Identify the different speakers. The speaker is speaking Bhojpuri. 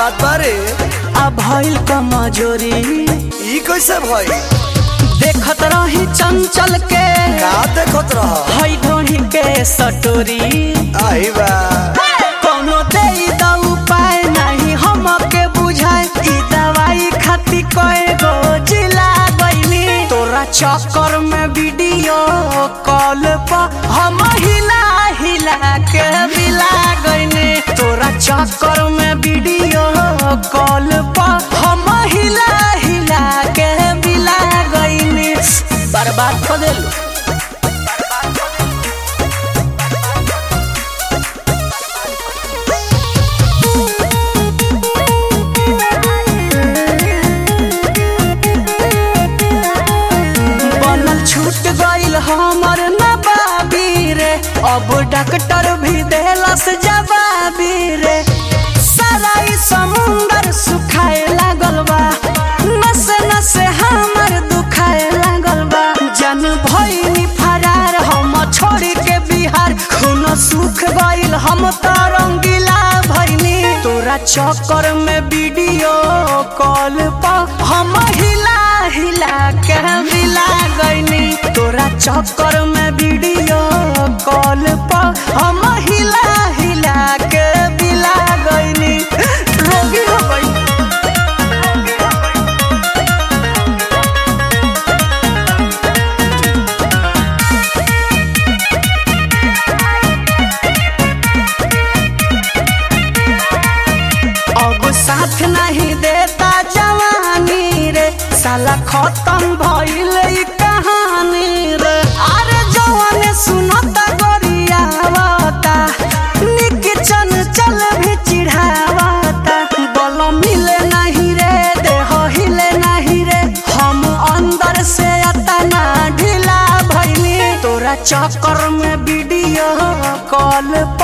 Speaker 1: बात बारे
Speaker 2: आ भइल कमजोरी
Speaker 1: ई कैसे भई
Speaker 2: देखत रही चंचल के
Speaker 1: का देखत रह
Speaker 2: हई ढोढ़ी के सटोरी
Speaker 1: आई बा
Speaker 2: कोनो दे द उपाय नहीं हमके बुझाए ई दवाई खाती कए गो जिला गईनी तोरा चक्कर में वीडियो कॉल पर हम हिला हिला के बिला गईनी तोरा चक्कर में वीडियो कॉल पर हम हिला हिला के बिला गईनी बर्बाद कर देलू बनल छूट गईल हमर नबाबी रे अब डॉक्टर भी देलस जवाबी रे सारा ई समुंदर सुखाए लागल बा नसे नसे हमर दुखाए लागल बा जन भइनी फरार हम छोड़ के बिहार खून सुख गईल हम त रंगीला भइनी तोरा चक्कर में वीडियो कॉल पर हम हिला हिला के मिला गईनी तोरा चक्कर में वीडियो कॉल पर हम हिला हिला के मिला गईनी रोगी हो गई अब साथ नहीं देता जवानी रे साला खत्म भइल ई कहानी रे अरे जवान सुनता गोरियावता निक चन चल भी चिढ़ावता बल मिले नहीं रे देह हिले नहीं रे हम अंदर से अतना ढीला भइनी तोरा चक्कर में वीडियो कॉल